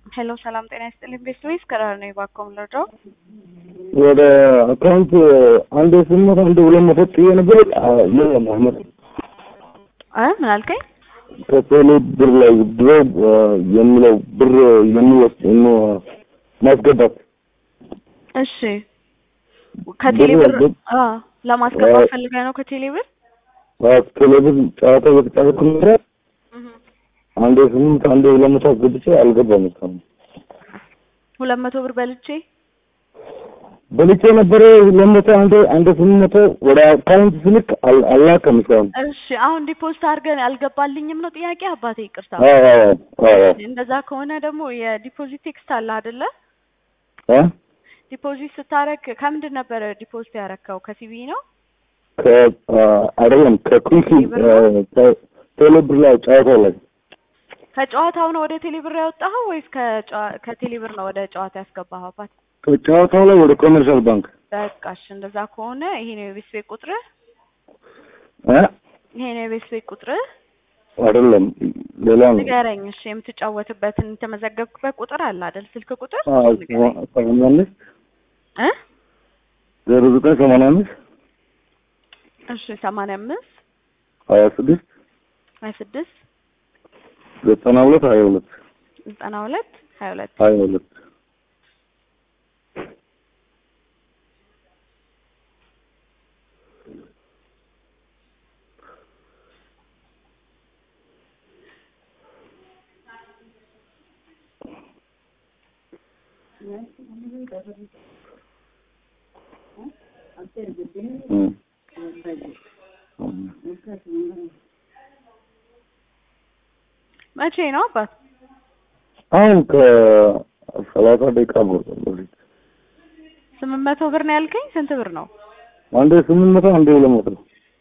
ሄሎ ሰላም ጤና ይስጥልኝ። ቤት ወይስ ከራር ነው የባኮም ልርዳው? ወደ አካውንት አንድ ስምንት መቶ አንድ ሁለት መቶ ጥዬ ነበር። የለም አህመድ እ ምን አልከኝ? ከቴሌ ብር ላይ ድሮ የሚለው ብር የሚወስድ ማስገባት እሺ ከቴሌ ብር ብር- አ ለማስገባት አ- ፈልገህ ነው ከቴሌ ብር? ቴሌ ብር ጨዋታ እየተጫወትኩ ነበረ። አንድ ስምንት አንድ ሁለት መቶ አስገብቼ አልገባም እስካሁን ሁለት መቶ ብር በልቼ በልቼ ነበረ ሁለት መቶ አንድ አንድ ስምንት መቶ ወደ አካውንት ስልክ አል- አልላከም እስካሁን። እሺ አሁን ዲፖዚት አድርገን አልገባልኝም ነው ጥያቄ አባቴ ይቅርታ። አዎ አዎ አዎ እንደዛ ከሆነ ደግሞ የዲፖዚት ቴክስት አለ አይደለ? እ ዲፖዚት ስታረግ ከምንድን ነበረ ዲፖዚት ያረከው? ከሲቢ ነው? ከ አይደለም ከኩኪ ቴሌብር ነው? ቴሌ ብር ላይ ጨዋታ ላይ ከጨዋታው ነው ወደ ቴሌ ብር ያወጣኸው ወይስ ከጨዋ- ከቴሌ ብር ነው ወደ ጨዋታ ያስገባኸው አባቴ? ከጨዋታው ላይ ወደ ኮመርሻል ባንክ በቃ እሺ እንደዛ ከሆነ ይሄ ነው የቤት ቤት ቁጥርህ? እ ይሄ ነው የቤት ቤት ቁጥርህ? አይደለም ሌላ ነው። ንገረኝ እሺ። የምትጫወትበትን የተመዘገብክበት ቁጥር አለ አይደል? ስልክ ቁጥር አዎ ንገረኝ ሰማንያ አምስት እ ዜሮ ዘጠኝ ሰማንያ አምስት እሺ ሰማንያ አምስት ሀያ ስድስት ሀያ ስድስት ዘጠና ሁለት ሀያ ሁለት ዘጠና ሁለት ሀያ ሁለት ሀያ ሁለት እም። እም። መቼ ነው አባት? አሁን ከሰላሳ ደቂቃ በፊት ስምንት መቶ ብር ነው ያልከኝ? ስንት ብር ነው? አንዴ ስምንት መቶ አንዴ ሁለት መቶ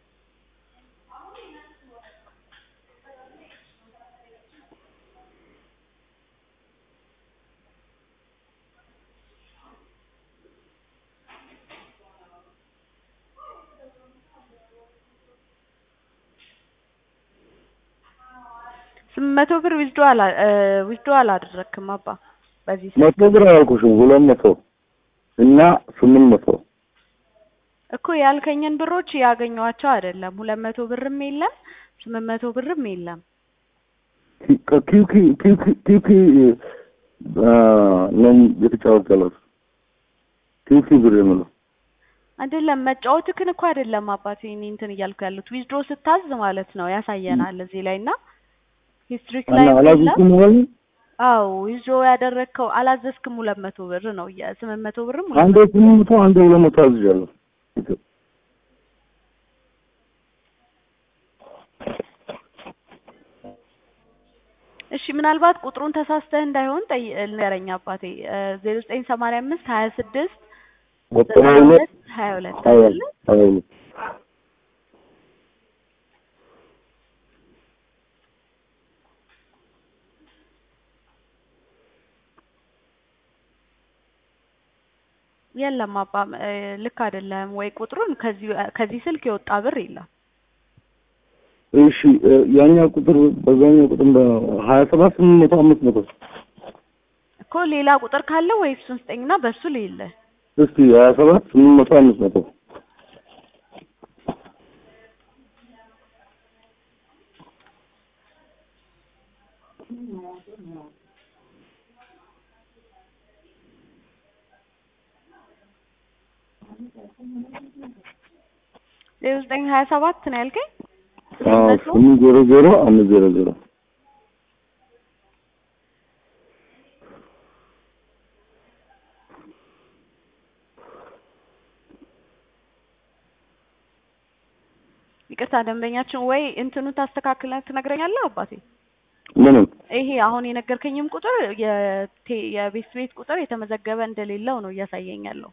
ስምንት መቶ ብር ዊዝዶ አላ ዊዝዶ አላደረክም አባ በዚህ ስልክ መቶ ብር አላልኩሽም ሁለት መቶ እና ስምንት መቶ እኮ ያልከኝን ብሮች ያገኘኋቸው አይደለም። ሁለት መቶ ብርም የለም ስምንት መቶ ብርም የለም። ከኪውኪ ኪውኪ ኪውኪ ነው የተጫወት ያለው ኪውኪ ብር የምለው አይደለም መጫወትክን እኮ አይደለም አባቴ እኔ እንትን እያልኩ ያሉት ዊዝድሮ ስታዝ ማለት ነው ያሳየናል እዚህ ላይ እና ሂስትሪክ ላይ እና የለም። አላዝኩም ማለት አዎ ዊዝድሮ ያደረግከው አላዘዝክም ሁለት መቶ ብር ነው ስምንት መቶ ብርም ሁለት አንዴ ስምንት መቶ አንዴ ሁለት መቶ አዝዣለሁ። እሺ ምናልባት ቁጥሩን ተሳስተህ እንዳይሆን ጠይ ንገረኝ አባቴ ዜሮ ዘጠኝ ሰማንያ አምስት ሀያ ስድስት ዘጠና ዘጠና ሁለት ሁለት ሀያ ሁለት ሀያ አይደለ? ሀያ ሁለት የለም አባ እ ልክ አይደለም ወይ ቁጥሩን ከዚህ ከዚህ ስልክ የወጣ ብር የለም እሺ እ ያኛው ቁጥር በዛኛው ቁጥር ሀያ ሰባት ስምንት መቶ አምስት መቶ እኮ ሌላ ቁጥር ካለ ወይ እሱን ስጠኝና በሱ ልይለ እስቲ ሀያ ሰባት ስምንት መቶ አምስት መቶ ዜሮ ዘጠኝ ሀያ ሰባት ነው ያልከኝ አዎ መቶ? ስምንት ዜሮ ዜሮ አምስት ዜሮ ዜሮ ይቅርታ ደንበኛችን ወይ እንትኑ ታስተካክለህ ትነግረኛለህ አባቴ ምንም ይሄ አሁን የነገርከኝም ቁጥር የቴ- የቤት ቤት ቁጥር የተመዘገበ እንደሌለው ነው እያሳየኝ ያለው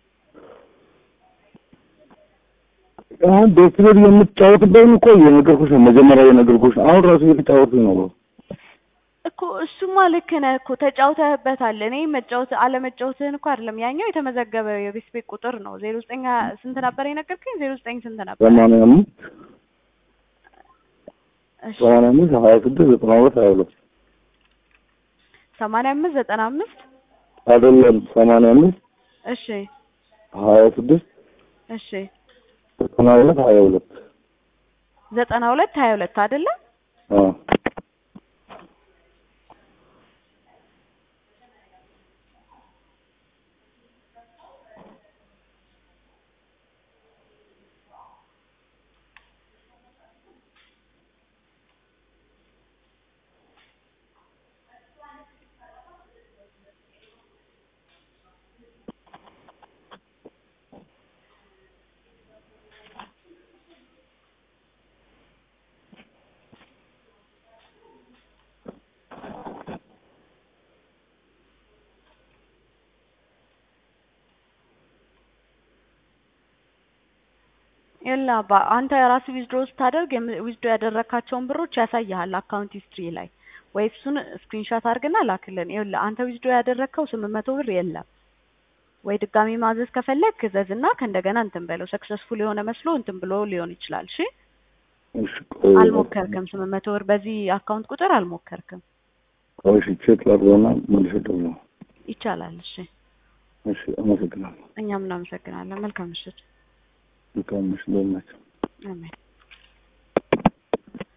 አሁን ቤት ቤት የምትጫወትበትን እኮ የነገርኩሽ ነው። መጀመሪያ የነገርኩሽ አሁን ራሱ እየተጫወትኩኝ ነው። እኮ እሱማ ልክ ነህ እኮ ተጫውተህበታል። እኔ መጫወት አለመጫወትህን እኮ አይደለም ያኛው የተመዘገበ የቤት ቤት ቁጥር ነው። ዜሮ ዘጠኝ ስንት ነበር የነገርከኝ? ዜሮ ዘጠኝ ስንት ነበር? ሰማንያ አምስት እሺ ሰማንያ አምስት ሀያ ስድስት ዘጠና ሁለት ሀያ ሁለት ሰማንያ አምስት ዘጠና አምስት አይደለም ሰማንያ አምስት እሺ ሀያ ስድስት እሺ ዘጠና ሁለት ሀያ ሁለት ዘጠና ሁለት ሀያ ሁለት አይደለ? አዎ የላ አባ አንተ ራስህ ዊዝድሮ ስታደርግ ዊዝድሮ ያደረካቸውን ብሮች ያሳይሃል አካውንት ሂስትሪ ላይ ወይ እሱን ስክሪንሾት አድርግና ላክልን። ይኸውልህ አንተ ዊዝድሮ ያደረግከው ስምንት መቶ ብር የለም ወይ ድጋሚ ማዘዝ ከፈለግ እዘዝና ከእንደገና እንትን በለው። ሰክሰስፉል የሆነ መስሎ እንትን ብሎ ሊሆን ይችላል። እሺ እሺ ቆይ አልሞከርክም። ስምንት መቶ ብር በዚህ አካውንት ቁጥር አልሞከርክም። ቆይ እሺ ቼክ ላድርገውና መልሼ እደውላለሁ። ይቻላል። እሺ እሺ አመሰግናለሁ። እኛም እናመሰግናለን። መልካም ምሽት። መልካም ምሽት እንደምን ናቸው? አሜን።